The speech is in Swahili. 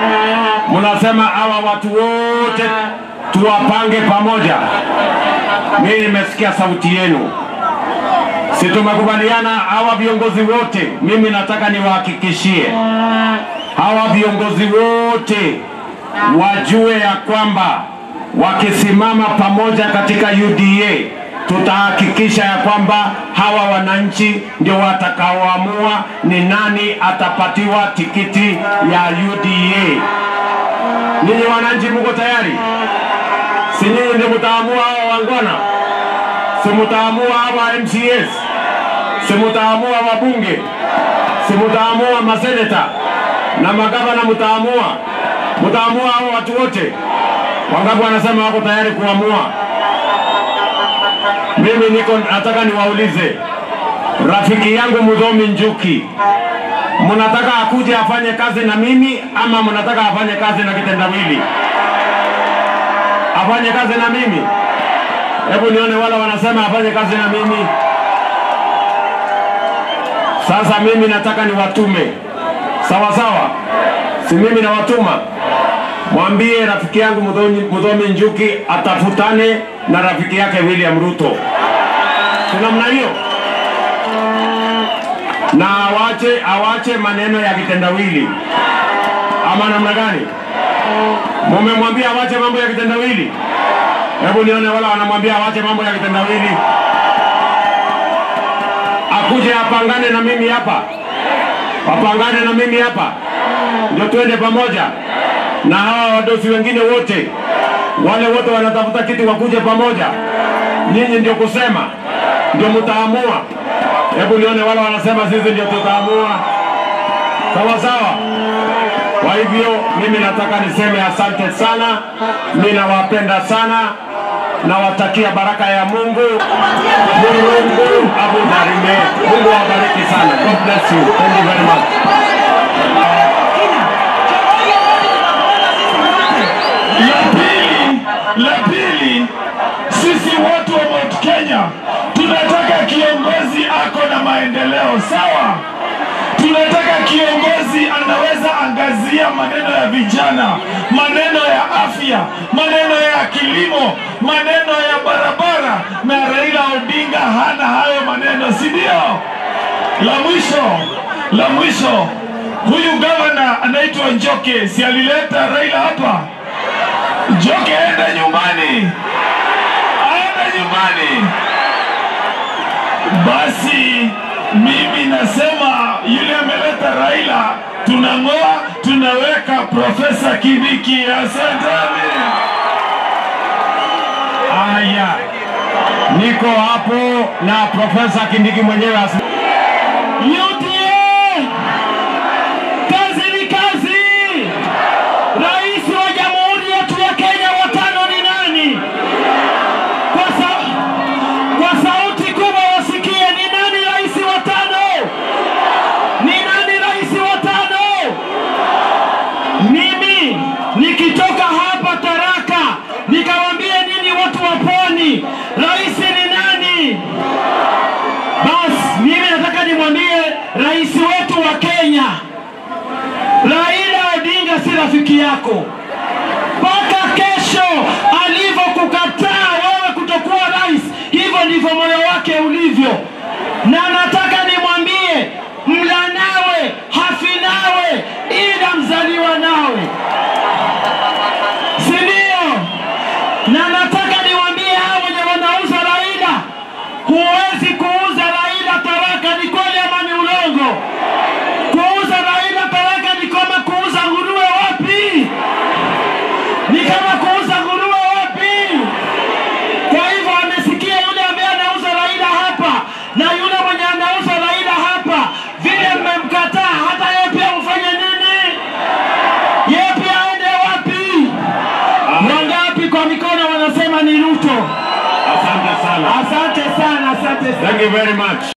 Mnasema hawa watu wote tuwapange pamoja. Mimi nimesikia sauti yenu, si tumekubaliana hawa viongozi wote. Mimi nataka niwahakikishie hawa viongozi wote wajue ya kwamba wakisimama pamoja katika UDA tutahakikisha ya kwamba hawa wananchi ndio watakaoamua ni nani atapatiwa tikiti ya UDA. Ninyi wananchi mko tayari? Si nyinyi ndio mtaamua hawa wangwana? Si mtaamua hawa MCS? Si mtaamua wabunge? Si mtaamua maseneta na magavana? Mtaamua, mtaamua hao watu wote. Wangapi wanasema wako tayari kuamua? Mimi niko nataka niwaulize, rafiki yangu Mudhomi Njuki, mnataka akuje afanye kazi na mimi ama mnataka afanye kazi na kitendawili? Afanye kazi na mimi? Hebu nione wala wanasema afanye kazi na mimi. Sasa mimi nataka niwatume, sawa sawa, si mimi nawatuma mwambie rafiki yangu Mudhomi, Mudhomi Njuki atafutane na rafiki yake William Ruto. Si namna hiyo? Na awache awache maneno ya kitendawili, ama namna gani? Mumemwambia awache mambo ya kitendawili? Hebu nione wala wanamwambia awache mambo ya kitendawili, akuje apangane na mimi hapa, wapangane na mimi hapa, ndio tuende pamoja na hawa wadosi wengine wote, wale wote wanatafuta kitu wakuje pamoja. Nyinyi ndio kusema, ndio mtaamua. Hebu nione wale wanasema sisi ndio tutaamua, sawa sawa. Kwa hivyo mimi nataka niseme asante sana, mimi nawapenda sana, nawatakia baraka ya Mungu. Mungu abudarime, Mungu awabariki sana. God bless you. Thank you very much. La pili, la pili, sisi watu wa Mount Kenya tunataka kiongozi ako na maendeleo sawa. Tunataka kiongozi anaweza angazia maneno ya vijana, maneno ya afya, maneno ya kilimo, maneno ya barabara, na Raila Odinga hana hayo maneno, si ndio? La mwisho, la mwisho, huyu gavana anaitwa Njoke, si alileta Raila hapa? Njoke aende nyumbani, aende nyumbani. Basi mimi nasema yule ameleta Raila, tunang'oa tunaweka Profesa Kindiki. Asanteni. Haya, niko hapo na Profesa Kindiki mwenyewe asi UDA, kazi ni kazi. Rais wa jamhuri yetu ya Kenya watano ni nani? Kwa, sa kwa sauti kubwa wasikie, ni nani rais wa tano? Ni nani rais wa tano? Mimi nikitoka hapa Taraka nikawambie nini watu wa pwani, rais ni nani? Basi mimi nataka nimwambie rais wetu wa Kenya, Raila Odinga si rafiki yako. Mpaka kesho alivyokukataa wewe kutokuwa rais, hivyo ndivyo moyo wake ulivyo, na nataka nimwambie mla nawe hafi nawe, ila mzaliwa nawe, si ndio? Na nataka niwaambie hao wenye wanauza Raila, huwezi kuuza Raila Taraka. Ni kweli ama ni ulongo? Kuuza Raila Taraka ni kama kuuza nguruwe wapi? Ni kama kuuza nguruwe wapi? Kwa hivyo amesikia yule ambaye anauza Raila hapa na yule mwenye anauza Raila hapa, vile mmemkataa, hata yeye pia ufanye nini? Yeye pia aende wapi? Wangapi kwa mikono wanasema ni Ruto? Asante sana. Asante sana, asante sana. Thank you very much.